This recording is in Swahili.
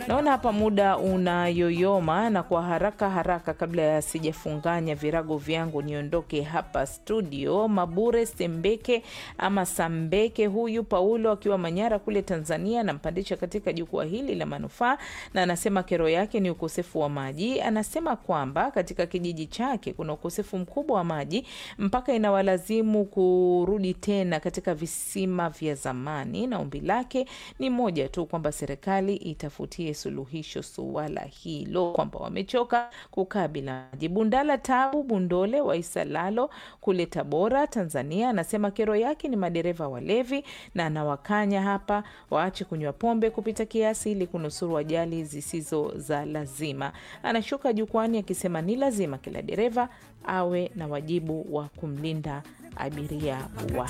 Naona hapa muda unayoyoma, na kwa haraka haraka, kabla ya sijafunganya virago vyangu niondoke hapa studio, Mabure Sembeke ama Sambeke, huyu Paulo akiwa Manyara kule Tanzania, anampandisha katika jukwaa hili la manufaa, na anasema kero yake ni ukosefu wa maji. Anasema kwamba katika kijiji chake kuna ukosefu mkubwa wa maji mpaka inawalazimu kurudi tena katika visima vya zamani, na ombi lake ni moja tu, kwamba serikali itafutie suluhisho suala hilo, kwamba wamechoka kukaa bila maji. Bundala Tabu Bundole wa Isalalo kule Tabora, Tanzania, anasema kero yake ni madereva walevi, na anawakanya hapa waache kunywa pombe kupita kiasi ili kunusuru ajali zisizo za lazima. Anashuka jukwani akisema ni lazima kila dereva awe na wajibu wa kumlinda abiria wa